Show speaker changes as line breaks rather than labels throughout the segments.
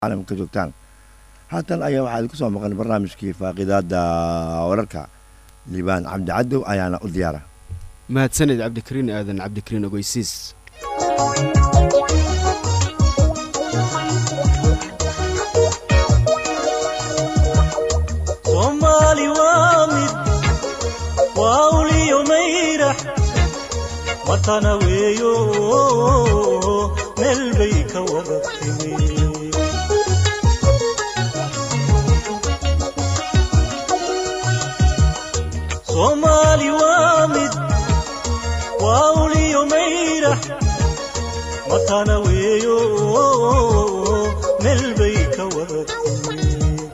caalamka joogtaan haatan ayaa waxaa idinku soo maqan barnaamijkii faaqidaada wararka liibaan cabdi cadow ayaana u diyaara
mahadsaned cabdikariin aadan cabdikariin ogeysiis
soomaali waa mid waa uliyo mayrax matana weeyo meel bay ka wada timi soomaali waa mid waa uliyo mayrax matana weeyo meel bay ka wada timi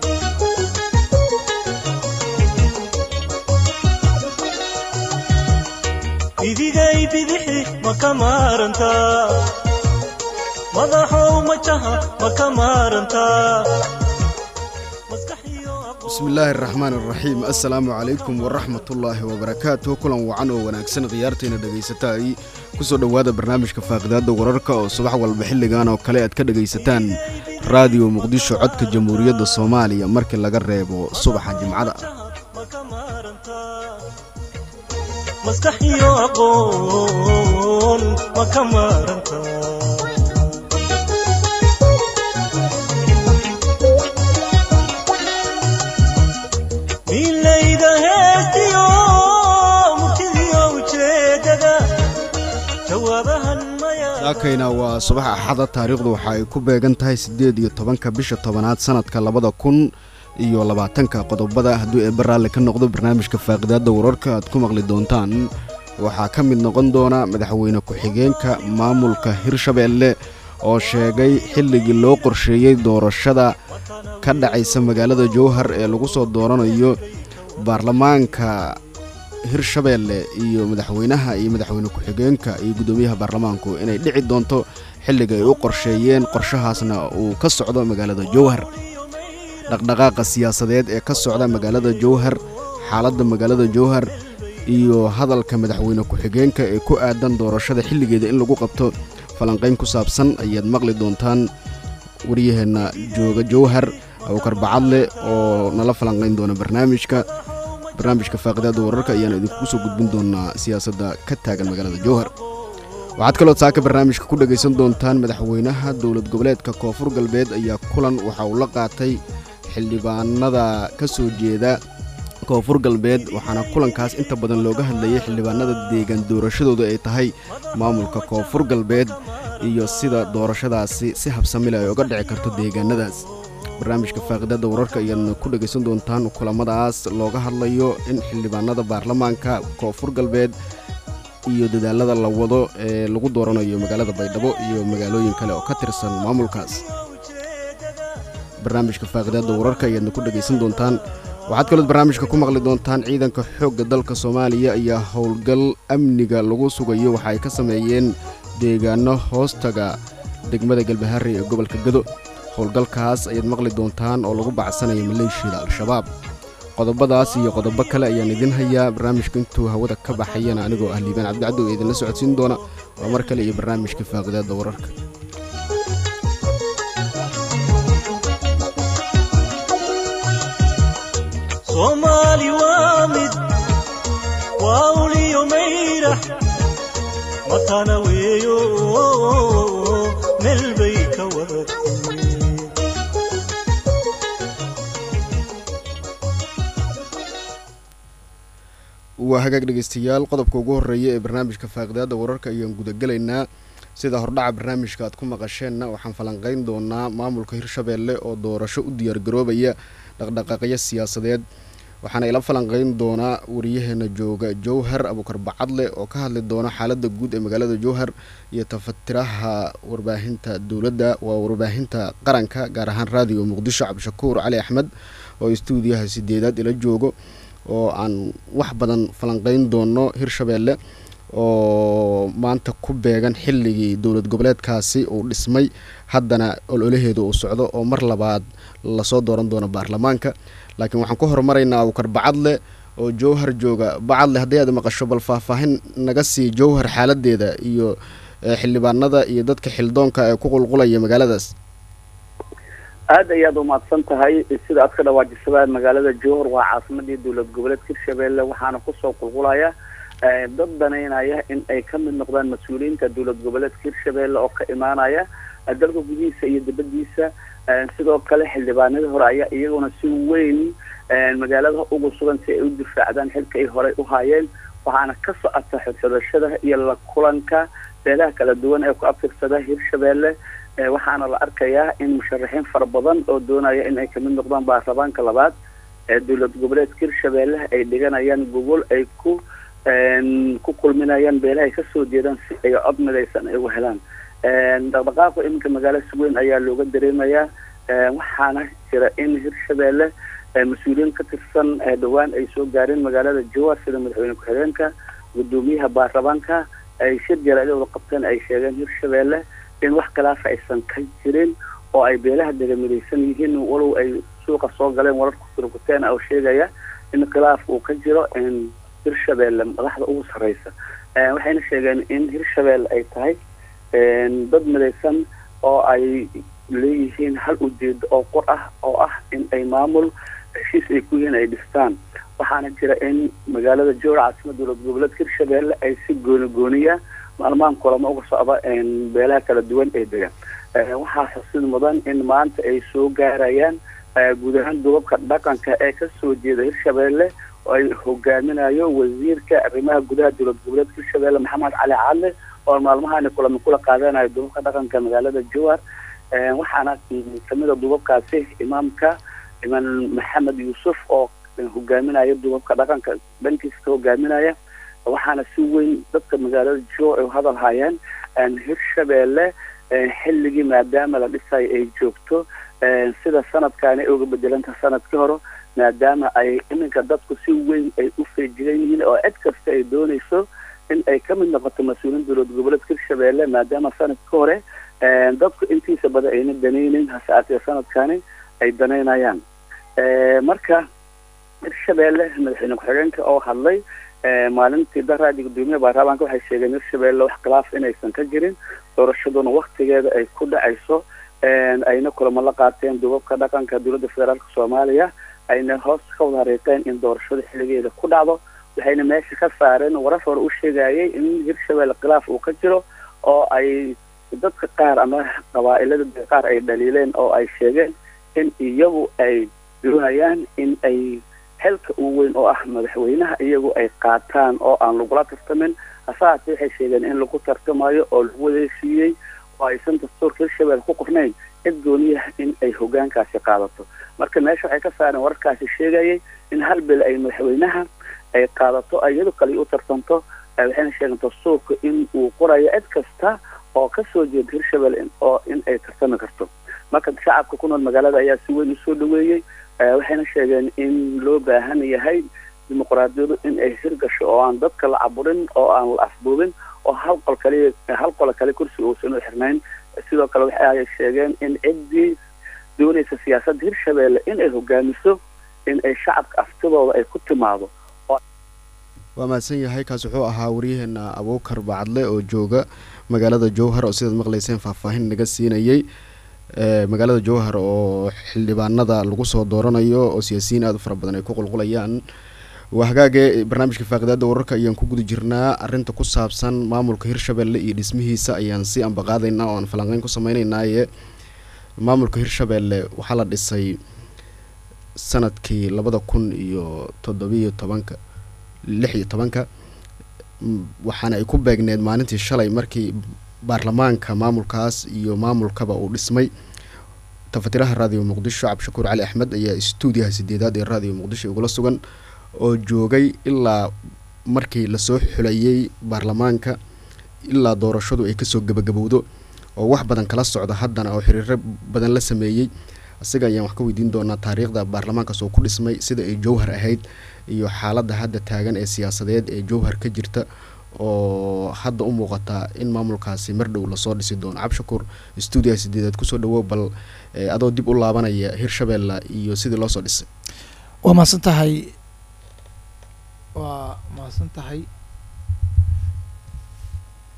idigay bidixi ma ka maarantaa madaxow majaha ma ka maarantaa
bismi illaahi araxmaan araxiim assalaamu calaykum waraxmatullaahi wabarakaatuh kulan wacan oo wanaagsan khiyaartayna dhagaysataay ku soo dhowaada barnaamijka faaqidaadda wararka oo subax walba xilligan oo kale aad ka dhegaysataan raadiyo muqdisho codka jamhuuriyadda soomaaliya markii laga reebo subaxa jimcada
maskaxiyo aqoon ma ka maarantaa milayda heestiyo murtidiyo ujeedada jawaabahan maya
saakayna waa subax axada taariikhdu waxa ay ku beegan tahay siddeed iyo tobanka bisha tobanaad sannadka labada kun iyo labaatanka qodobada hadduu eebbe raalli ka noqdo barnaamijka faaqidaadda wararka aad ku maqli doontaan waxaa ka mid noqon doona madaxweyne ku-xigeenka maamulka hirshabeelle oo sheegay xilligii loo qorsheeyey doorashada ka dhacaysa magaalada jowhar ee lagu soo dooranayo baarlamaanka hirshabeelle iyo madaxweynaha iyo madaxweyne ku-xigeenka iyo guddoomiyaha baarlamaanku inay dhici doonto xilliga ay u qorsheeyeen qorshahaasna uu ka socdo magaalada jowhar dhaqdhaqaaqa siyaasadeed ee ka socda magaalada jowhar xaaladda magaalada jowhar iyo hadalka madaxweyne ku-xigeenka ee ku aadan doorashada xilligeeda in lagu qabto falanqayn ku saabsan ayaad maqli doontaan waryaheenna jooga jowhar awkar bacadle oo nala falanqayn doona barnaamijka barnaamijka faaqidaadda wararka ayaana idinkugu soo gudbin doonaa siyaasadda ka taagan magaalada jowhar waxaad kaloo saaka barnaamijka ku dhegaysan doontaan madaxweynaha dowlad goboleedka koonfur galbeed ayaa kulan waxa uu la qaatay xildhibaanada ka soo jeeda koonfur galbeed waxaana kulankaas inta badan looga hadlayay xildhibaanada deegaan doorashadooda ay tahay maamulka koonfur galbeed iyo sida doorashadaasi si habsamile ay uga dhici karto deegaanadaas barnaamijka faaqidaadda wararka ayaadna ku dhegaysan doontaan kulamadaas looga hadlayo in xildhibaanada baarlamaanka koonfur galbeed iyo dadaalada la wado ee lagu dooranayo magaalada baydhabo iyo magaalooyin kale oo ka tirsan maamulkaas barnaamijka faaqidaadda wararka ayaadna ku dhegaysan doontaan waxaad kalood barnaamijka ku maqli doontaan ciidanka xoogga dalka soomaaliya ayaa howlgal amniga lagu sugayo waxa ay ka sameeyeen deegaano hoostaga degmada galbaharey ee gobolka gado howlgalkaas ayaad maqli doontaan oo lagu bacsanaya maleeshiyada al-shabaab qodobadaas iyo qodobo kale ayaan idin hayaa barnaamijka intuu hawada ka baxayana anigoo ah liibaan cabdicadow ee idinla socodsiin doona waa mar kale iyo barnaamijka faaqidaadda wararka
soomaali waa mid waa uliyo mayrax matana weeyo meel bay ka wada timi
waa hagaag dhegaystayaal qodobka ugu horreeya ee barnaamijka faaqidaadda wararka ayaan gudagelaynaa sida hordhaca barnaamijka aad ku maqasheenna waxaan falanqayn doonaa maamulka hirshabeelle oo doorasho u diyaargaroobaya dhaqdhaqaaqyo siyaasadeed waxaana ila falanqayn doonaa wariyaheena jooga jowhar abuukar bacadle oo ka hadli doona xaaladda guud ee magaalada jowhar iyo tafatiraha warbaahinta dowladda waa warbaahinta qaranka gaar ahaan raadiyo muqdisho cabdishakuur cali axmed oo istuudiyaha sideedaad ila joogo oo aan wax badan falanqayn doono hirshabeelle oo maanta ku beegan xilligii dowlad goboleedkaasi uu dhismay haddana ololaheedu uu socdo oo mar labaad lasoo dooran doono baarlamaanka laakiin waxaan ku horumaraynaa abukar bacadle oo jowhar jooga bacadle haddii aad maqasho bal faahfaahin naga sii jowhar xaaladeeda iyo xildhibaanada iyo dadka xildoonka ee ku qulqulaya magaaladaas
aad ayaad umahadsan tahay sida aad ka dhawaajisabaan magaalada jowhar waa caasimadii dowlad goboleedka hirshabelle waxaana kusoo qulqulaya dad danaynaya in ay ka mid noqdaan mas-uuliyiinta dowlad goboleedka hirshabelle oo ka imaanaya dalka gudihiisa iyo dibadiisa sidoo kale xildhibaanadii hore ayaa iyaguna si weyn magaalada ugu sugan si ay u difaacdaan xilka ay horey u haayeen waxaana ka socota xodxodashada iyo la kulanka beelaha kala duwan ee ku abtirsada hirshabelle waxaana la arkayaa in musharaxiin fara badan oo doonaya in ay kamid noqdaan baarlamaanka labaad ee dowlad goboleedka hirshabelle ay dhiganayaan gogol ay ku ku kulminayaan beelaha ay kasoo jeedaan si ay cod midaysan ay uga helaan dhaqdhaqaaqa iminka magaalo suweyn ayaa looga dareemayaa waxaana jira in hirshabelle mas-uuliyiin ka tirsan dhawaan ay soo gaareen magaalada jowar sida madaxweyne ku-xigeenka gudoomiyaha baarlamaanka ay shir jaraadooda qabteen ay sheegeen hirshabelle in wax khilaafa aysan ka jirin oo ay beelaha degamidaysan yihiin walow ay suuqa soo galeen wararku turkuteen oo sheegaya in khilaaf uu ka jiro hirshabelle madaxda ugu sarreysa waxayna sheegeen in hirshabelle ay tahay dad midaysan oo ay leeyihiin hal ujeedo oo qor ah oo ah in ay maamul heshiis ay ku yihiin ay dhistaan waxaana jira in magaalada jowra caasimada dowlad goboleedka hirshabelle ay si gooni gooniya maalmahan kulamo uga socda beelaha kala duwan ee degan waxaa xusid mudan in maanta ay soo gaarayaan guud ahaan dubabka dhaqanka ee kasoo jeeda hirshabelle oo ay hogaaminayo wasiirka arrimaha gudaha dowlad goboleedka hirshabelle maxamed cali cadle oo maalmahani kulamo kula qaadanayo dubabka dhaqanka magaalada jowar waxaana kamida dubabkaasi imaamka imaan maxamed yuusuf oo hogaaminaya dubabka dhaqanka dhankiisa ka hogaaminaya waxaana si weyn dadka magaalada jo ay hadal hayeen hirshabelle xilligii maadaama la dhisayo ay joogto sida sanadkaani ay uga bedelanta sanadkii hore maadaama ay iminka dadku si weyn ay u feejigan yihiin oo cid kasta ay doonayso in ay ka mid noqoto mas-uuliin dowlad goboleedka hirshabelle maadaama sanadkii hore dadku intiisa badan ayna danaynin hase aatee sanadkaani ay danaynayaan marka hirshabelle madaxweyne ku-xigeenka oo hadlay maalintii daraadi gudoomiyaha baarlamaanka waxay sheegeen hirshabelle wax khilaaf inaysan ka jirin doorashaduna waktigeeda ay ku dhacayso ayna kulamo la qaateen dubabka dhaqanka dowladda federaalka soomaaliya ayna hoos ka wada hariiqeen in doorashada xilligeeda ku dhacdo waxayna meesha ka saareen warar hore u sheegayay in hirshabelle khilaaf uu ka jiro oo ay dadka qaar ama qabaa-ilada qaar ay dhaliileen oo ay sheegeen in iyagu ay doonayaan in ay xilka uu weyn oo ah madaxweynaha iyagu ay qaataan oo aan lagula tartamin hase haatee waxay sheegeen in lagu tartamayo oo lagu wadeesiiyey oo aysan dastuurka hirshabelle ku qornayn cid gooniyaha in ay hogaankaasi qaadato marka meesha waxay ka saareen wararkaasi sheegayay in hal bil ay madaxweynaha ay qaadato iyado kale u tartanto waxayna sheegeen dastuurka in uu qorayo cid kasta oo kasoo jeeda hirshabelle oo in ay tartami karto marka shacabka ku nool magaalada ayaa si weyn usoo dhaweeyey waxayna sheegeen in loo baahan yahay dimuqraadiyadu in ay hirgasho oo aan dadka la caburin oo aan la afbuubin oo hal qol kaliya hal qolo kale kursiga uusan u xirnayn sidoo kale waxay sheegeen in ciddii doonaysa siyaasadda hirshabelle in ay hogaamiso in ay shacabka aftidooda ay ku timaado
waa mahadsan yahay kaas wuxuu ahaa waryaheena abuukar bacadle oo jooga magaalada jowhar oo sidaad maqlayseen faahfaahin naga siinayey magaalada jowhar oo xildhibaanada lagu soo dooranayo oo siyaasiyiin aada u fara badan ay ku qulqulayaan waa hagaage barnaamijka faaqidaada wararka ayaan ku guda jirnaa arinta ku saabsan maamulka hirshabelle iyo dhismihiisa ayaan si ambaqaadaynaa oo aan falanqeyn ku sameyneynaaye maamulka hirshabelle waxaa la dhisay sanadkii labada kun iyo toddobiyo tobanka lix iyo tobanka waxaana ay ku beegneed maalintii shalay markii baarlamaanka maamulkaas iyo maamulkaba uu dhismay tafatiraha raadiyo muqdisho cabdishakuur cali axmed ayaa stuudiyaha sideedaad ee raadiyo muqdisho igula sugan oo joogay ilaa markii lasoo xulayay baarlamaanka ilaa doorashadu ay kasoo gebagabowdo oo wax badan kala socda haddana oo xiriiro badan la sameeyey isaga ayaan wax ka weydiin doonaa taariikhda baarlamaankaas oo ku dhismay sida ay jowhar ahayd iyo xaaladda hadda taagan ee siyaasadeed ee jowhar ka jirta oo hadda u muuqataa in maamulkaasi mar dhow lasoo dhisi doono cabshakuur stuudiyaha sideedaad kusoo dhawow bal adoo dib u laabanaya hirshabelle iyo sidii loosoo dhisay
waa mahadsan tahay waa mahadsan tahay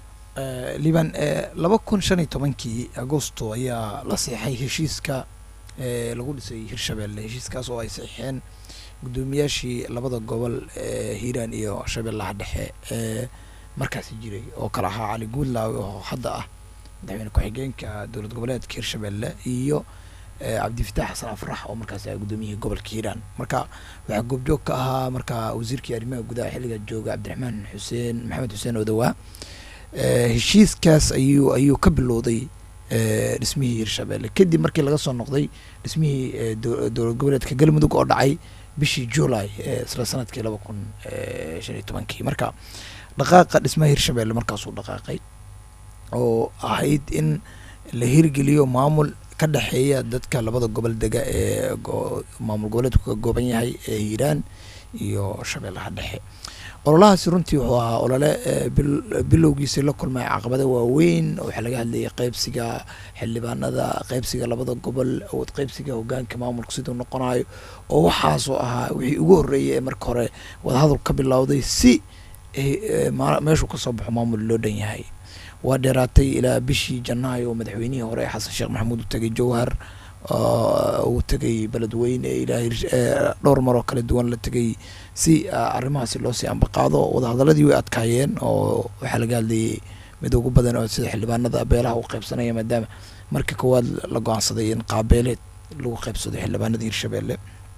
liban laba kun shan iyo tobankii agosto ayaa la seexay heshiiska ee lagu dhisay hirshabelle heshiiskaas oo ay saxiixeen guddoomiyaashii labada gobol ee hiiraan iyo shabeellaha dhexe ee markaasi jiray oo kale ahaa cali guudlaawe oo hadda ah madaxweyne ku-xigeenka dowlad goboleedka hirshabelle iyo cabdifitaax xasan afrax oo markaasi ah guddoomiyihii gobolka hiiraan marka waxaa goobjoog ka ahaa marka wasiirkii arrimaha gudaha xilliga jooga cabdiraxmaan xuseen maxamed xuseen odawaa heshiiskaas ayuu ayuu ka bilowday dhismihii hirshabelle kadib markii laga soo noqday dhismihii dowlad goboleedka galmudug oo dhacay bishii july isla sanadkii laba kun shan iyo tobankii marka dhaqaaqa dhismaha hirshabelle markaasuu dhaqaaqay oo ahayd in la hirgeliyo maamul ka dhexeeya dadka labada gobol dega ee maamul goboleedku ka gooban yahay ee hiiraan iyo shabeellaha dhexe ololahaasi runtii wuxuu ahaa olole bilowgiisii la kulmay caqabada waaweyn waxaa laga hadlayay qeybsiga xildhibaanada qeybsiga labada gobol awood qeybsiga hogaanka maamulka siduu noqonayo oo waxaasoo ahaa wixii ugu horreeyay ee marka hore wadahadal ka bilowday si meeshuu kasoo baxo maamul loo dhan yahay waa dheeraatay ilaa bishii janaayo oo madaxweynihii hore xasan sheekh maxamuud uu tegay jowhar uu tegay beledweyne ilaa dhowr maroo kala duwan la tegay si arrimahaasi loosii ambaqaado wadahadaladii way adkaayeen oo waxaa laga hadlayay mid ugu badan oo sida xildhibaanada beelaha u qaybsanaya maadaama marka koowaad la go-aansaday in qaabeeleed lagu qaybsado xildhibaanada hirshabelle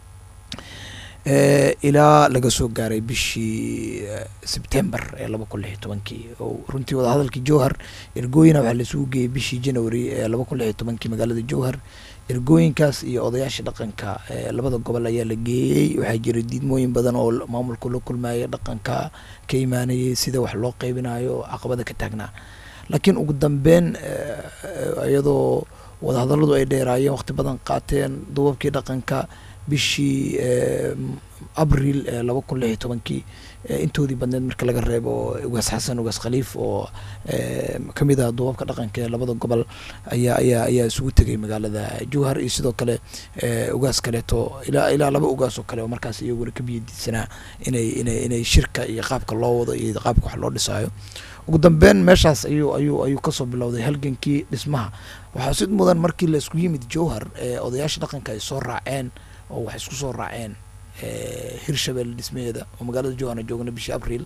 ilaa laga soo gaaray bishii sebtember ee laba kun lix iyo tobankii oo runtii wadahadalkii jowhar ergooyina waxaa laisugu geeyey bishii january ee laba kun lix iyo tobankii magaalada jowhar ergooyinkaas iyo odayaasha dhaqanka labada gobol ayaa la geeyey waxaa jiray diidmooyin badan oo maamulku la kulmaaya dhaqanka ka imaanayay sida wax loo qeybinayo caqabada ka taagnaa laakiin ugu dambeyn iyadoo wadahadaladu ay dheeraayeen waqti badan qaateen duubabkii dhaqanka bishii abril laba kun lix iyo tobankii intoodii badneed marka laga reebo ugaas xasan ugaas khaliif oo kamid ah duubabka dhaqanka ee labada gobol ayaa ayaa ayaa isugu tegay magaalada jowhar iyo sidoo kale ugaas kaleeto ilaa ilaa laba ugaas oo kale oo markaas iyaguna ka biyadiidsanaa inay inay inay shirka iyo qaabka loo wado iyo qaabka wax loo dhisaayo ugu dambeyn meeshaas ayuu ayuu ayuu kasoo bilowday halgankii dhismaha waxaa sid mudan markii la isku yimid jowhar ee odayaasha dhaqanka ay soo raaceen oo waxay isku soo raaceen hirshabelle dhismaheeda oo magaalada jowharna joogna bishii abril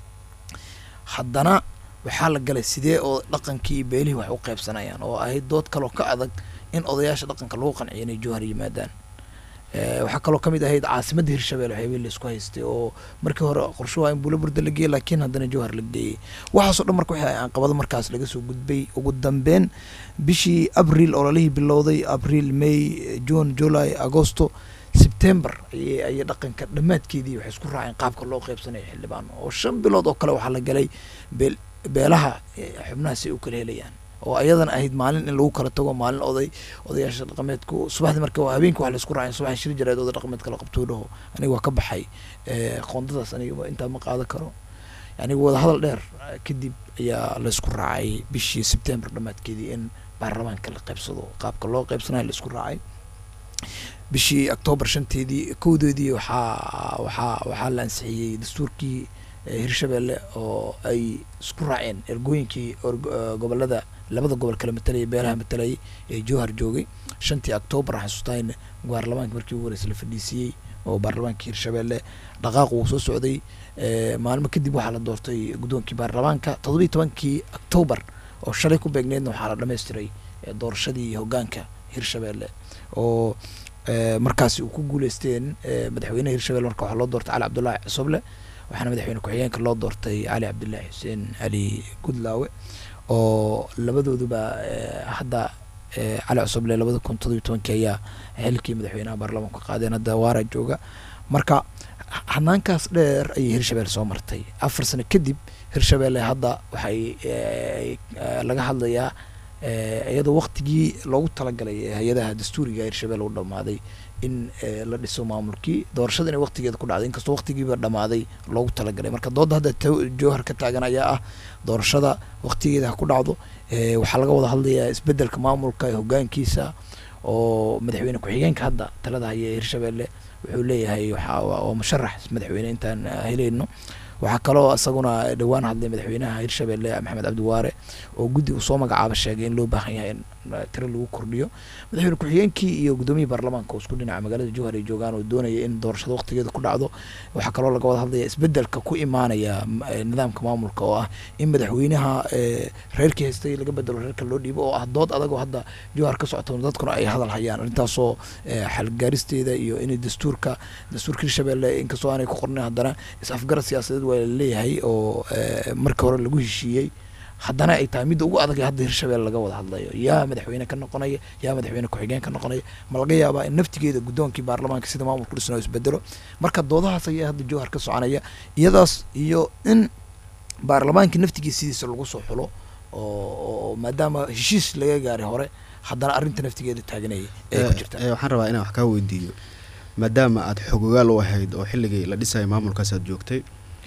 haddana waxaa la galay sidee oo dhaqankii iyo beelihii wax u qaybsanayaan oo ahayd dood kaloo ka adag in odayaasha dhaqanka lagu qanciyo inay jowhar yimaadaan waxaa kaloo kamid ahayd caasimadda hirshabelle waxyaabihii la isku haystay oo markii hore qorshuhu in buulaburda la geeyey laakiin haddana jowhar la geeyey waxaasoo dhan marka waxay caqabado markaas laga soo gudbay ugu dambeyn bishii abril ololihii bilowday abril may june july agosto sebtember ayay ayay dhaqanka dhammaadkeedii waxay isku raaceen qaabka loo qaybsanayo xildhibaan oo shan bilood oo kale waxaa la galay beel beelaha xubnahaas ay u kala helayaan oo ayadana ahayd maalin in lagu kala tago maalin oday odayaasha dhaqameedku subaxdii marka habeenkii wax la isku raaceen subaxii shir jareed oday dhaqameedka la qabtuu dhaho aniga waa ka baxay qoondadaas aniga intaa ma qaadan karo yani wadahadal dheer kadib ayaa la isku raacay bishii sebtember dhammaadkeedii in baarlamaanka la qaybsado qaabka loo qaybsanayo la isku raacay bishii octoobar shanteedii kowdeedii waxaa waxaa waxaa la ansixiyey dastuurkii hirshabelle oo ay isku raaceen ergooyinkii gobolada labada gobol kala matalayay beelaha matalayay ee jowhar joogay shantii octoobar xasuustaan baarlamaanka markii ugu horeysa la fadhiisiiyey oo baarlamaanka hirshabelle dhaqaaq uu soo socday maalmo kadib waxaa la doortay guddoonkii baarlamaanka toddobiyi tobankii octoobar oo shalay ku beegneedna waxaa la dhammaystiray doorashadii hogaanka hirshabelle oo markaasi uu ku guuleysteen madaxweynaha hirshabelle marka waxaa loo doortay cali cabdullaahi cusoble waxaana madaxweyne ku-xigeenka loo doortay cali cabdullaahi xuseen cali gudlaawe oo labadooduba hadda cali cusoble labada kun todobiyo tobankii ayaa xilkii madaxweynaha baarlamaanka qaadeen hadda waara jooga marka hanaankaas dheer ayay hirshabelle soo martay afar sano kadib hirshabelle hadda waxay laga hadlayaa iyadoo waktigii loogu talagalay hay-adaha dastuuriga hirshabelle u dhamaaday in la dhiso maamulkii doorashada inay waktigeeda ku dhacday inkastoo waktigiiba dhamaaday loogu talagalay marka doodda hadda jowhar ka taagan ayaa ah doorashada waktigeeda ha ku dhacdo waxaa laga wada hadlayaa isbedelka maamulka hogaankiisa oo madaxweyne ku-xigeenka hadda talada haya ee hirshabelle wuxuu leeyahay waa musharax madaxweyne intaan helayno waxaa kaloo isaguna dhowaan hadlay madaxweynaha hirshabelle maxamed cabdiwaare oo guddi uu soo magacaaba sheegay in loo baahan yahay in tiro lagu kordhiyo madaxweyne ku-xigeenkii iyo gudoomiyii baarlamaanka oo isku dhinaca magaalada jowhar ay joogaan oo doonaya in doorashada waqtigeeda ku dhacdo waxaa kaloo laga wada hadlaya isbedelka ku imaanaya nidaamka maamulka oo ah in madaxweynaha reerkii haystay laga bedelo reerka loo dhiibo oo ah dood adagoo hadda jowhar ka socoto dadkuna ay hadal hayaan arrintaasoo xalgaaristeeda iyo in dastuurka dastuurka hirshabelle inkastoo aanay ku qornin haddana is-afgarad siyaasadeed waa laleeyahay oo markii hore lagu heshiiyey haddana ay tahay midda ugu adag ee hadda hirshabelle laga wada hadlayo yaa madaxweyne ka noqonaya yaa madaxweyne ku-xigeen ka noqonaya ma laga yaabaa in naftigeeda guddoonkii baarlamaanka sida maamulku dhisnoo isbedelo marka doodahaas ayaa hadda jowhar ka soconaya iyadaas iyo in baarlamaankii naftigiisa sidiisa lagu soo xulo oo maadaama heshiis laga gaaray hore haddana arrinta naftigeeda taaganaya ee ku jirta
waxaan rabaa inaan wax kaa weydiiyo maadaama aad xogogaal u ahayd oo xilligii la dhisaya maamulkaas aad joogtay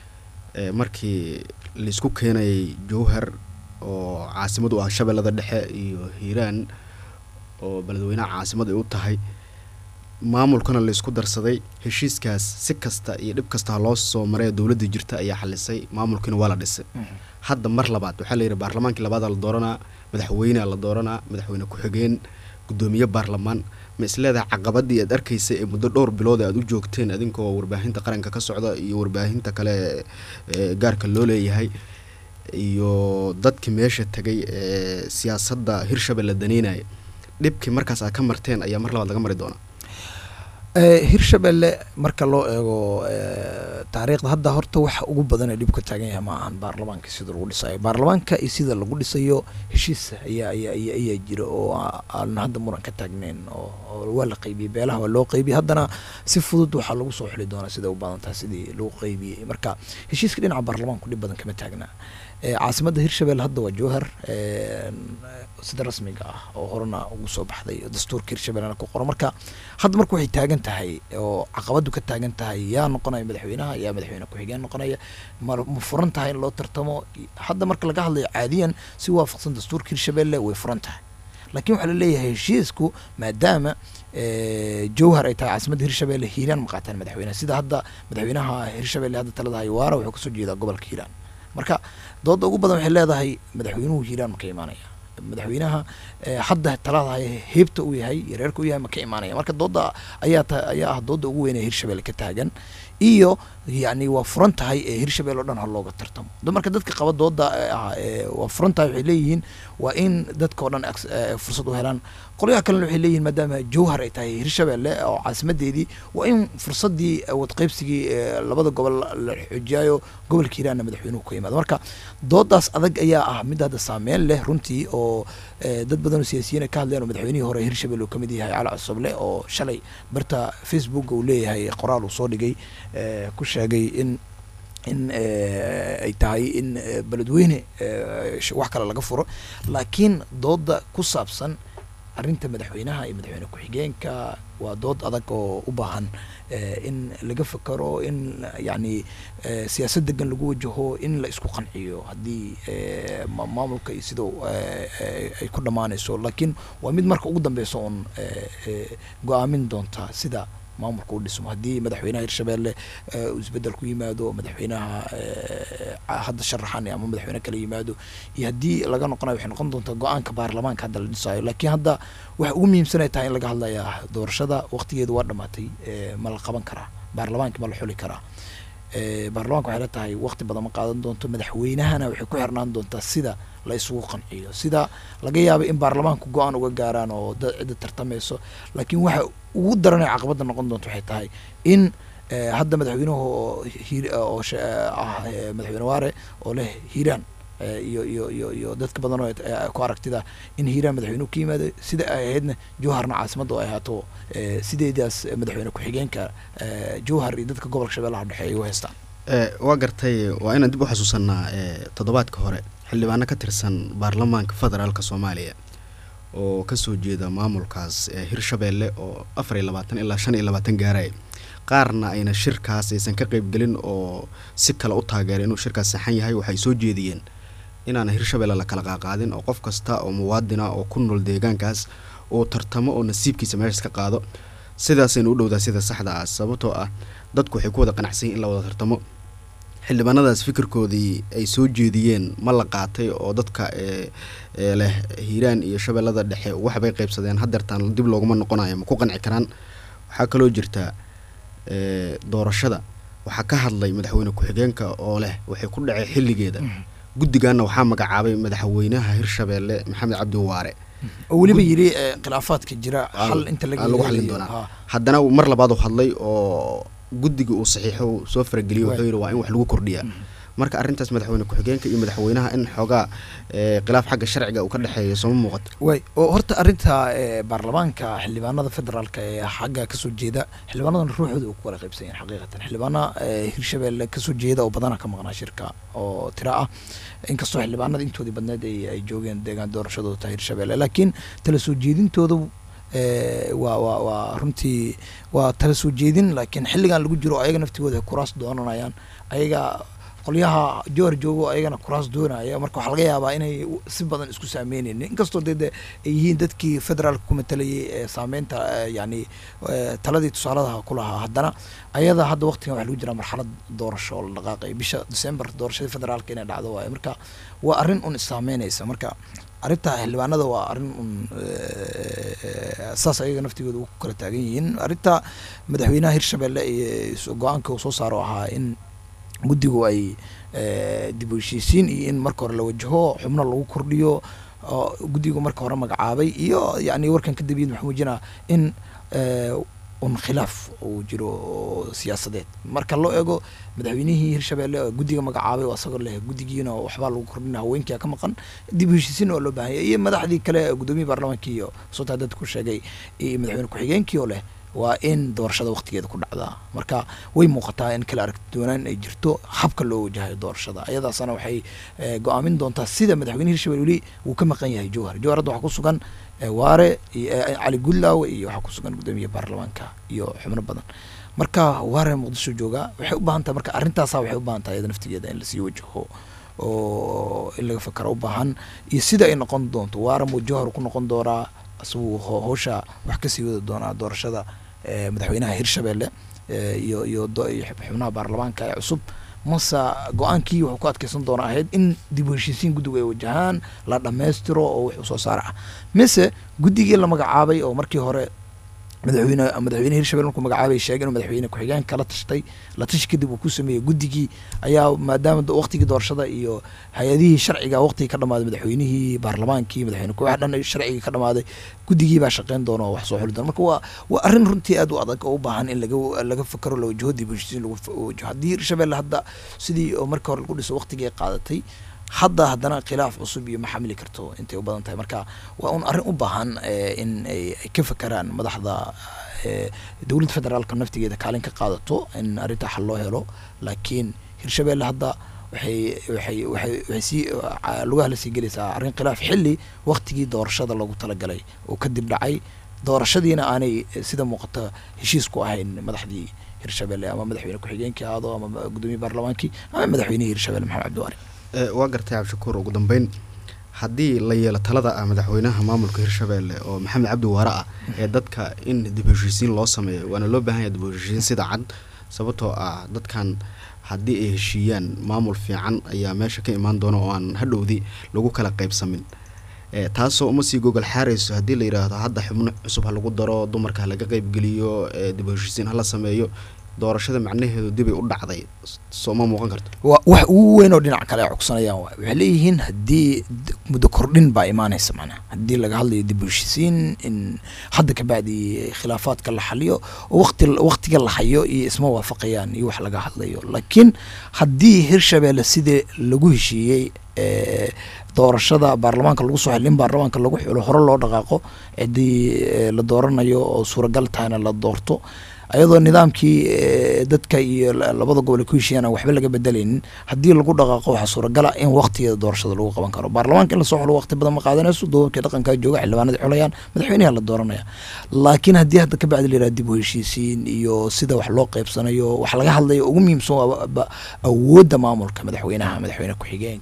markii laisku keenayay jowhar oo caasimad u ah shabeellada dhexe iyo hiiraan oo beledweynaha caasimad ay u tahay maamulkana laysku darsaday heshiiskaas si kasta iyo dhib kasta ha loo soo maray dowladda jirta ayaa xalisay maamulkiina waa la dhisay hadda mar labaad waxaa la yidhi baarlamaankii labaadaa la dooranaa madaxweynea la dooranaa madaxweyne ku-xigeen guddoomiye baarlamaan ma isleedahay caqabadii aad arkaysay ee muddo dhowr bilood aad u joogteen adinkoo warbaahinta qaranka ka socda iyo warbaahinta kale ee gaarka loo leeyahay iyo dadkii meesha tegay ee siyaasadda hirshabelle daneynaya dhibkii markaas aad ka marteen ayaa mar labaad laga mari doonaa
hirshabelle marka loo eego taariikhda hadda horta waxa ugu badan ee dhib ka taagan yahay ma ahan baarlamaanka sida lagu dhisayo baarlamaanka iyo sida lagu dhisayo heshiis ayaa ayaa ayaa jira oo aan hadda muran ka taagneyn oo waa la qaybiyey beelaha waa loo qaybiyey haddana si fudud waxaa lagu soo xuli doonaa siday u badan tahay sidii lagu qaybiyey marka heshiiska dhinaca baarlamaanku dhib badan kama taagnaa caasimadda hirshabelle hadda waa jowhar sida rasmiga ah oo horena ugu soo baxday dastuurka hirshabellena ku qoran marka hadda marka waxay taagan tahay oo caqabadu ka taagan tahay yaa noqonaya madaxweynaha yaa madaxweyne ku-xigeen noqonaya ma ma furan tahay in loo tartamo hadda marka laga hadlayo caadiyan si waafaqsan dastuurka hirshabelle way furan tahay laakiin waxaa laleeyahay heshiisku maadaama jowhar ay tahay caasimadda hirshabelle hiiraan ma qaataan madaxweynaha sida hadda madaxweynaha hirshabelle hadda talada hayawaara wuxuu kasoo jeedaa gobolka hiiraan marka dooda ugu badan waxay leedahay madaxweynuhu hiiraan ma ka imaanaya madaxweynaha hadda talada heebta u yahay iyo reerka u yahay ma ka imaanaya marka dooda ayaa ta ayaa ah dooda ugu weyn ee hirshabelle ka taagan iyo yani waa furan tahay ee hirshabelle o dhan ha looga tartamo marka dadka qaba dooda ah waa furan tahay waxay leeyihiin waa in dadka o dhan fursad u helaan qolyaha kalena waxay leeyihin maadaama jowhar ay tahay hirshabelle oo caasimadeedii waa in fursadii wadqeybsigii labada gobol la xoojiyaayo gobolka hiiraanna madaxweynuhu ka imaado marka doodaas adag ayaa ah mid hadda saameyn leh runtii oo dad badan oo siyaasiyiin ay ka hadleen oo madaxweynihii hore hirshabelle uu kamid yahay cali cusuble oo shalay barta facebook uu leeyahay qoraal uu soo dhigay ku sheegay in in ay tahay in beledweyne wax kale laga furo laakiin dooda ku saabsan arrinta madaxweynaha iyo madaxweyne ku-xigeenka waa dood adag oo u baahan in laga fekero in yani siyaasad degan lagu wajaho in la isku qanciyo haddii maamulka iyo sida ay ku dhammaanayso laakiin waa mid marka ugu dambeysa oon go-aamin doonta sida maamulka u dhismo haddii madaxweynaha hirshabelle uu isbedel ku yimaado madaxweynaha hadda sharaxan ama madaxweyne kala yimaado iyo haddii laga noqonayo waxay noqon doontaa go-aanka baarlamaanka hadda la dhisayo laakiin hadda waxa ugu muhiimsanay tahay in laga hadlaya doorashada waqtigeedu waa dhamaatay ma la qaban karaa baarlamaanka ma la xuli karaa baarlamaanka waxay la tahay waqti badan ma qaadan doonto madaxweynahana waxay ku xirnaan doontaa sida la isugu qanciyo sida laga yaaba in baarlamaanku go-aan uga gaaraan oo cidda tartamayso laakiin waxa ugu daranay caqabadda noqon doonto waxay tahay in hadda madaxweynuhu oo oo ah madaxweyne waare oo leh hiiraan iyo iyo iyo iyo dadka badan oo ku aragtida in hiiraan madaxweynuhu ka yimaado sida ay ahaydna jowharna caasimadda oo ay ahaato sideedaas madaxweyne ku-xigeenka jowhar iyo dadka gobolka shabeellaha dhexe ay u haystaan
waa gartay waa inaan dib u xasuusanaa toddobaadka hore xildhibaano ka tirsan baarlamaanka federaalka soomaaliya oo kasoo jeeda maamulkaas hirshabelle oo afar iyo labaatan ilaa shan iyo labaatan gaaraya qaarna ayna shirkaas aysan ka qeybgelin oo si kale u taageera inuu shirkaas saxan yahay waxay soo jeediyeen inaana hirshabelle la kala qaaqaadin oo qof kasta oo muwaadina oo ku nool deegaankaas oo tartamo oo nasiibkiisa meeshaas ka qaado sidaasayna u dhowdaa sida saxda ah sababtoo ah dadku waxay ku wada qanacsan yihin in la wada tartamo xildhibaanadaas fikirkoodii ay soo jeediyeen ma la qaatay oo dadka ee ee leh hiiraan iyo shabeellada dhexe waxbay qaybsadeen hadeertaan dib looguma noqonayo ma ku qanci karaan waxaa kaloo jirta ee doorashada waxaa ka hadlay madaxweyne ku-xigeenka oo leh waxay ku dhacay xilligeeda guddigaana waxaa magacaabay madaxweynaha hirshabeelle maxamed cabdi waare
oo weliba yidhi eh, khilaafaadka jira xal inta laga
aa lagu xallin
helayo.
doonaa
Ha.
haddana mar labaad uu hadlay oo guddiga uu saxiixo uu soo farageliyey wuxuu yidhi waa in wax lagu kordhiyaa marka arrintaas madaxweyne ku-xigeenka iyo madaxweynaha in xoogaa ee, khilaaf xagga sharciga uu ka dhexeeyo sooma muuqato
way oo horta arrinta eh, baarlamaanka xildhibaanada federaalka ee xagga kasoo jeeda xildhibaanadan ruuxooda uu ku kala qaybsan yahay xaqiiqatan xildhibaana eh, hirshabeelle kasoo jeeda oo badana ka maqnaa shirka oo tira ah inkastoo xildhibaanada intoodii badneed ay ay joogeen deegaan doorashadooda tahay hirshabeelle laakiin tala soo jeedintooda eh, waa waa waa runtii waa tala soo jeedin laakiin xilligan lagu jiro ayaga naftigooda ay kuraas doonanayaan ayaga qolyaha joor joogo ayagana kuraas doonaya marka waxaa laga yaabaa inay u- si badan isku saameyneyn inkastoo dee de ay yihiin dadkii federaalka ku matalayay ee saameynta eh, yani eh, taladii tusaaladaha ku lahaa haddana ayada hadda waqtigan waxaa lagu jiraa marxalad doorasho oo la dhaqaaqay bisha december doorashadii federaalka inay dhacdo waaye marka waa arrin un isaameynaysa marka arrinta xildhibaanada waa arrin un eh, saas ayaga naftigooda ugu kala taagan yihiin arrinta madaxweynaha hirshabelle iyo go-aanka uu soo saaro ahaa in guddigu ay eh, dib u heshiisiin iyo in marka hore la wajaho xubno lagu kordhiyo oo guddigu marka hore magacaabay iyo yani warkan kadib yid maxaa muujinaa in eh, un khilaaf uu jiro oo siyaasadeed marka loo eego madaxweynihii hirshabelle oo guddiga magacaabay oo asagoo leh guddigiina waxbaa lagu kordhina haweenkia ka maqan dib u heshiisiin oo loo baahan yahay iyo madaxdii kale guddoomiye baarlamaankii iyo sootaa dadku sheegay iyo madaxweyne ku-xigeenkii oo leh waa in doorashada waqtigeeda ku dhacdaa marka way muuqataa in kala aragti doonaan ay jirto habka loo wajahayo doorashada ayadaasana waxay eh, go-aamin doontaa sida madaxweyne hirshabelle weli uu ka maqan yahay jowhar jowhar hadda waxaa ku sugan eh, waare iyo eh, cali gudlaawe iyo waxaa ku sugan guddoomiye baarlamaanka iyo xubno badan marka waare muqdisho jooga waxay u baahan tahay marka arrintaasa waxay u baahan tahay iyada naftigeeda in lasii wajaho oo in laga fakara u baahan iyo sida ay noqon doonto waare muu jowhar ku noqon doonaa isagu ho- howsha wax kasii wada doonaa doorashada eh, madaxweynaha hirshabelle eh, iyo iyo do- iyo xub- xubnaha baarlamaanka ee cusub mase go-aankii wuxuu ku adkeysan doona ahayd in dib u heshiisiin guddigu ay wajahaan la dhammaystiro oo wixii soo saar ah mise guddigii la magacaabay oo markii hore madaxweyne madaxweyne hirshabelle markuu magacaabay sheegay inuu madaxweyne ku-xigeenka la tashtay la tashi kadib uu ku sameeyey guddigii ayaa maadaama do- waqtigii doorashada iyo hay-adihii sharciga waqtigii ka dhamaaday madaxweynihii baarlamaankii madaxweyne ku wax dhan ay sharcigii ka dhamaaday guddigii baa shaqeyn doona oo wax soo xuli doona marka waa waa arrin runtii aad u adag oo u baahan in laga laga fakaro la wajaho dib u heshiisiin lagu fa- wajaho haddii hirshabelle hadda sidii oo markii hore lagu dhiso waqtigii ay qaadatay hadda haddana khilaaf cusub iyo ma xamili karto intay u badan tahay marka waa un arrin u baahan eh, in ay ay ka fakeraan madaxda eh, dowladda federaalka naftigeeda kaalin ka qaadato in arrinta xal loo helo laakiin hirshabelle hadda waxay waxay waxay waxay sii ah, lugaha la sii gelaysaa arrin khilaaf xilli waqtigii doorashada loogu talagalay oo kadib dhacay doorashadiina aanay eh, sida muuqata heshiis ku ahayn madaxdii hirshabelle ama madaxweyne ku-xigeenkii ahaado ama gudoomiye baarlamaankii ama madaxweynihii hirshabelle maxamed cabdiwaari
Ee, waa gartay cabdishakuur ugu dambeyn haddii la yeelo talada ah madaxweynaha maamulka hirshabelle oo maxamed cabdi waare ah ee dadka in dib u heshiisiin loo sameeyo waana loo baahan yahay dib u heshiisiin sida cad sababtoo ah dadkan haddii ay heshiiyaan maamul fiican ayaa meesha ka imaan doona oo aan hadhowdii lagu kala qaybsamin ee taasoo uma sii gogol xaarayso haddii la yidhaahdo hadda xubno cusub ha lagu daro dumarka ha laga qaybgeliyo ee dib u heshiisiin hala sameeyo doorashada macnaheedu dibay u dhacday soo ma muuqan karto
wa wax ugu weyn oo dhinac kale ay cogsanayaan waay waxay leeyihiin haddii d- muddo kordhin baa imaanaysa macnaha haddii laga hadlayo dib u heshisiin in hadda kabacdi khilaafaadka la xaliyo oo waqti waqtiga la hayo iyo isma waafaqayaan iyo wax laga hadlayo laakiin haddii hirshabelle sidii lagu heshiiyey ee, doorashada baarlamaanka lagu soo xilin baarlamaanka lagu xulo hore loo dhaqaaqo ciddii ee, la dooranayo oo suuragal tahayna la doorto ayadoo nidaamkii ee, dadka iyo la- labada gobol ay ku heshiiyaan aan waxba laga bedelaynin haddii lagu dhaqaaqo waxaa suuragala in waqtigeeda doorashada lagu qaban karo baarlamaanka in lasoo xulo waqti badan ma qaadanayso doobabkii dhaqankaa jooga xildhibaanadii xulayaan madaxweynaha la dooranaya laakiin haddii hadda ka bacdi la yidhaha dib u heshiisiin iyo sida wax loo qaybsanayo wax laga hadlayo ugu muhiimsan waa ba- awoodda maamulka madaxweynaha madaxweyne ku-xigeenka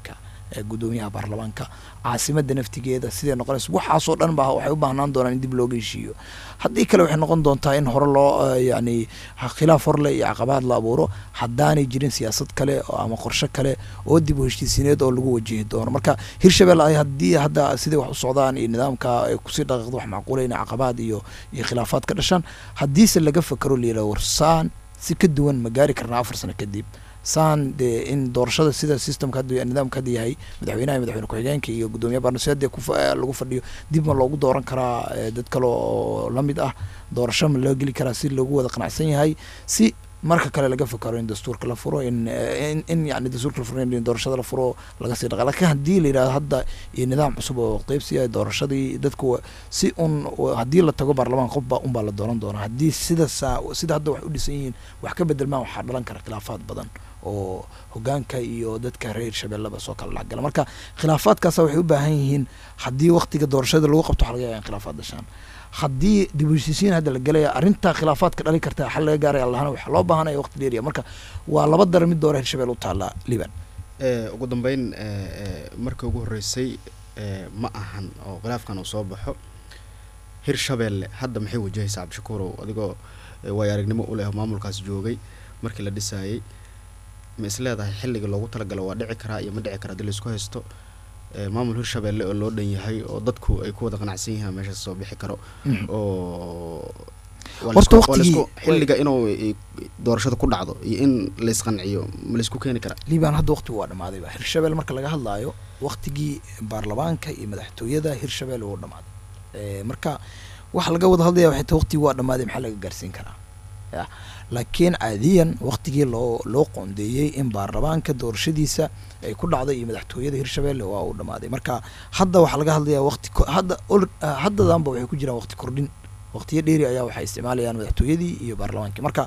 ee guddoomiyaha baarlamaanka caasimada naftigeeda siday noqonayso waxaasoo dhan ba waxay u baahnaan doonaan in dib looga heshiiyo haddii kale waxay noqon doontaa in hore loo eh, yacni khilaaf horle iyo caqabaad la abuuro haddaanay jirin siyaasad kale oo ama qorshe kale oo dib u heshiisiineed oo lagu wajihi doono marka hirshabelle ay haddii hadda siday wax u socdaan iyo nidaamka ay kusii dhaqaaqdo wax macquula in caqabaad iyo iyo khilaafaad ka dhashaan haddiise laga fakero layidhaha warsaan si ka duwan ma gaari karnaa afar sano kadib saan dee in doorashada sida systemka hadda nidaamka hadda yahay madaxweynaha iyo madaxweyne ku-xigeenka iyo guddoomiyaha baarnasiyaadee ku lagu fadhiyo dib ma loogu dooran karaa eh, dad kale oo la mid ah doorasho ma loo geli karaa si loogu wada qanacsan yahay si marka kale laga fakaro in dastuurka la furo in eh, in, in yani dastuurka la furo in doorashada la furo laga sii dhaqa laakiin haddii la yidhahdo hadda iyo nidaam cusub oo qeybsiya doorashadii dadku wa- si un haddii la tago baarlamaan qofba unbaa la dooran doonaa haddii sida saa sida hadda wax u dhisan yihiin wax ka bedelmaan waxaa dhalan kara khilaafaad badan oo hogaanka iyo dadka reer shabeellaba soo kala dhexgala marka khilaafaadkaasa waxay u baahan yihiin haddii waktiga doorashada lagu qabto waxa laga yaaba in khilaafaad dhashaan haddii dib u heshiisiin hadda la gelaya arrintaa khilaafaadka dhali karta xal laga gaaraya allahana waxaa loo baahanaya waqti dheeriya marka waa laba dara mid doora hirshabelle u taallaa liban
Eh, ugu dambeyn eh, eh, markii ugu horreysay eh, ma ahan oo khilaafkan uu soo baxo hirshabeelle hadda maxay wajahaysaa cabdishakuurow adigoo eh, waayo aragnimo u leh maamulkaas joogay markii la dhisaayey ma is leedahay xilliga loogu talagalo waa dhici karaa iyo ma dhici karaa haddii laisku haysto eh, maamul hirshabeelle oo loo dhan yahay oo dadku ay ku wada qanacsan yihiin meeshaas soo bixi karo oo waa
Horta
laisku- waa laisku-
waqtigii-
xilliga inuu eh, doorashada ku dhacdo iyo in laisqanciyo ma laisku keeni karaa
liban hadda waqtigu waa dhammaadayba hirshabelle marka laga hadlaayo waqtigii baarlamaanka iyo madaxtooyada hirshabelle wuu dhammaaday Eh, marka waxa laga wada hadlaya waxay tahay waqtigii waa dhammaaday maxaa laga gaarsiin karaa ya laakiin caadiyan waqtigii loo loo qoondeeyey in baarlamaanka doorashadiisa ay ku dhacday iyo madaxtooyada hirshabelle waa uu dhammaaday marka hadda waxaa laga hadlayaa waqti ko- hadda ol- ah, haddadanba waxay ku jiraan waqti kordhin waqtiyo dheeri ayaa waxay isticmaalayaan madaxtooyadii iyo baarlamaankii marka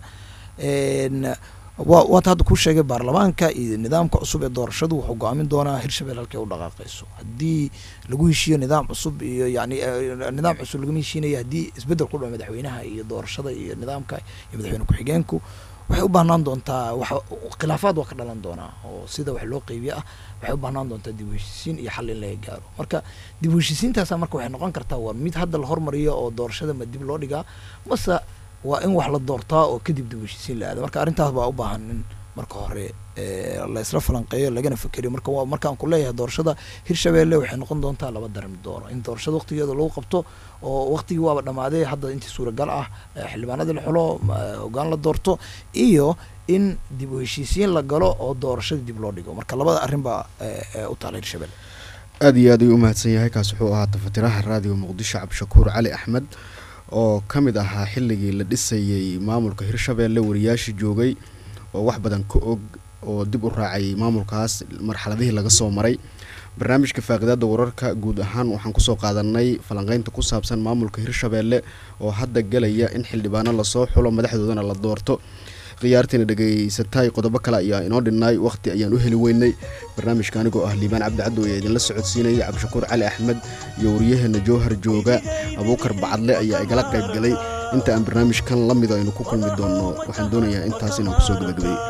een, wa waata hadda ku sheegay baarlamaanka iyo nidaamka cusub ee doorashadu wuxuu go-aamin doonaa hirshabelle halkay u dhaqaaqayso haddii lagu heshiiyo nidaam cusub iyo yani eh, nidaam cusub lagama heshiinayo haddii isbedel ku dhaco madaxweynaha iyo doorashada iyo nidaamka iyo madaxweyne ku-xigeenku waxay u baahnaan doontaa wax khilaafaad waa ka dhalan doonaa oo sida wax loo qeybiye ah waxay u baahnaan doontaa dib u heshiisiin iyo xal in laga gaaro marka dib u heshiisiintaasa marka waxay noqon kartaa waa mid hadda la hormariyo oo doorashada ma dib loo dhigaa mase waa in wax la doortaa oo kadib dib u heshiisiin la aada marka arrintaas baa u baahan in marka hore eh, la isla falanqeeyo lagana fekeriyo marka waa markaan ku leeyahay doorashada hirshabelle waxay noqon doontaa laba daran mid doono in doorashada waqtigeeda lagu qabto oo waqtigii waaba dhammaaday hadda intii suuragal ah eh, xildhibaanadii la xulo ma- hoggaan la doorto iyo in dib u heshiisiin la galo oo doorashada dib loo dhigo marka labada arrin baa eh, eh, u taala hirshabelle
aada iyo aad ayuu u mahadsan yahay kaas wuxuu ahaa tafatiraha raadiyo muqdisho cabdishakuur cali axmed oo ka mid ahaa xilligii la dhisayey maamulka hirshabeelle wariyaashii joogay oo wax badan ka og oo dib u raacay maamulkaas marxaladihii laga soo maray barnaamijka faaqidaada wararka guud ahaan waxaan kusoo qaadanay falanqeynta ku saabsan maamulka hirshabeelle oo hadda gelaya in xildhibaano lasoo xulo madaxdoodana la doorto khiyaartiina dhegaysatay qodobo kale ayaa inoo dhinnaay waqti ayaan u heli weynay barnaamijka anigoo ah liibaan cabdi caddow ayaa idinla socodsiinayay cabdishakuur cali axmed iyo waryaheena jowhar jooga abuukar bacadle ayaa igala qayb galay inta aan barnaamijkan la mid aynu ku kulmi doonno waxaan doonayaa intaas inaan kusoo gabagabeeyo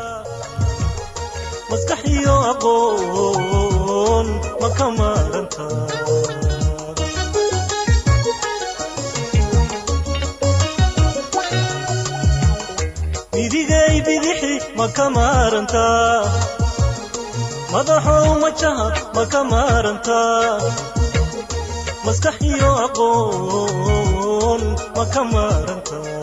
maskax iyo aqoon ma ka maaranta midigay bidixi ma ka maaranta madaxow majaha ma ka maaranta maskax iyo aqoon ma ka maaranta